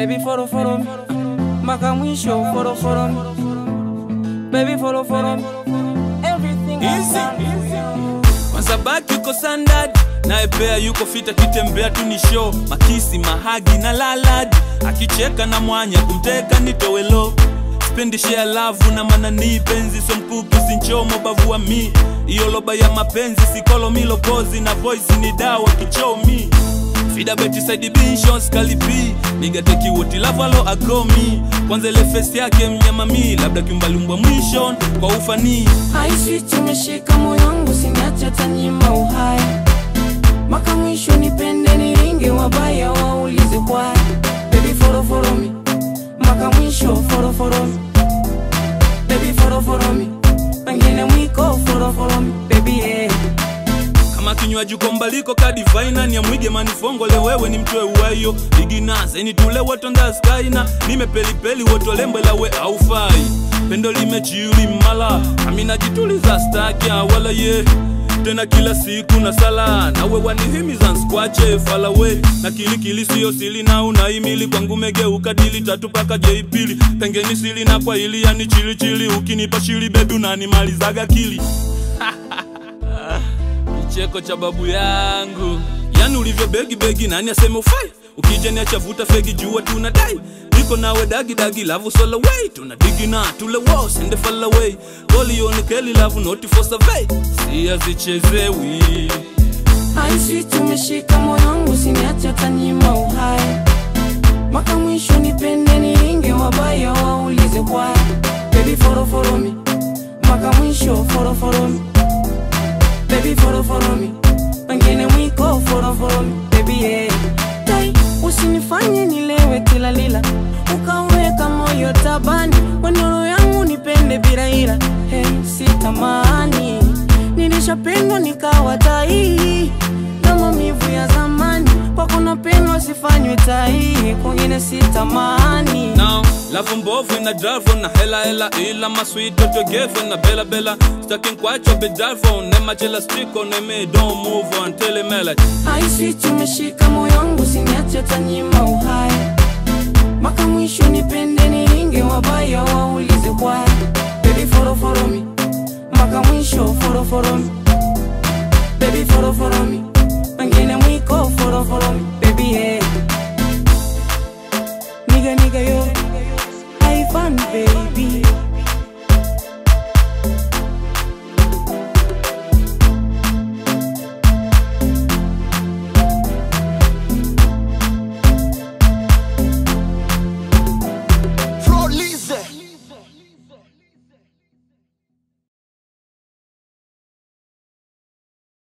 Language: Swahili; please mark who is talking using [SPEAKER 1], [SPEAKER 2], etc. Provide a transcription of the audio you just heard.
[SPEAKER 1] baby follow follow me mpaka mwisho follow follow me baby follow follow me everything I
[SPEAKER 2] Easy,
[SPEAKER 1] done
[SPEAKER 2] Masabaki yuko standard naye pea yuko fita kitembea tu ni show makisi mahagi na laladi akicheka na mwanya kumteka nitowelo spendi share love na manani penzi so mkuki sinchomo bavu wa mi iyo loba ya mapenzi sikolo milopozi na voice ni dawa kichomi Fida beti side binshons kalipi Niga teki woti lavalo agromi Kwanza ile face yake mnyama mi Labda kimbalumbwa mwishon kwa ufanii
[SPEAKER 1] haisi tumeshika moyo wangu siniache hata nyima uhai mpaka mwisho nipende niringe wabaya waulize kwa baby follow follow me mpaka mwisho follow follow me baby follow follow me pengine mwiko follow follow me baby yeah.
[SPEAKER 2] kama kinywaji kombaliko kadivaina ni amwige manifongole wewe ni mtwe uwayo iginaze ni tule wotonda skaina nimepelipeli wotolembela we aufai pendo limechiuli mala amina jituliza stakia wala ye tena kila siku na sala nawe wanihimiza nskwache falawe na kilikili siyo sili na unaimili kwangu megeuka dili tatu paka jeipili pengeni sili na kwa ili yani chilichili ukinipa shili bebi unanimalizaga kili kicheko cha babu yangu yani ulivyo begi begi nani aseme ufai ukija niacha vuta fegi jua tunadai niko nawe dagi dagi lavu sola way tuna digi na tule wo sende falla way goli yoni keli lavu noti for survey si azichezewi
[SPEAKER 1] haisi tumeshika moyo wangu siniache hata nyima uhai mpaka mwisho nipende niringe wabaya waulize kwa baby follow follow me mpaka mwisho follow follow me baby follow follow me pengine mwiko follow follow me baby yeah. Dai, usinifanye nilewe kila lila ukaweka moyo tabani wenoro yangu nipende bila ila hey, sitamani nilishapendwa nikawa tai na maumivu ya zamani kwako napendwa sifanywe tai kwingine sitamani
[SPEAKER 2] now lavu mbovu ina drive na hela hela ila maswito togevu na bela bela stacking kwacho be drive nema chela stick on me don't move on tell me like
[SPEAKER 1] haisi tumeshika moyo wangu siniache hata nyima uhai mpaka mwisho nipende niringe wabaya waulize kwa baby follow follow me mpaka mwisho follow follow me baby follow follow me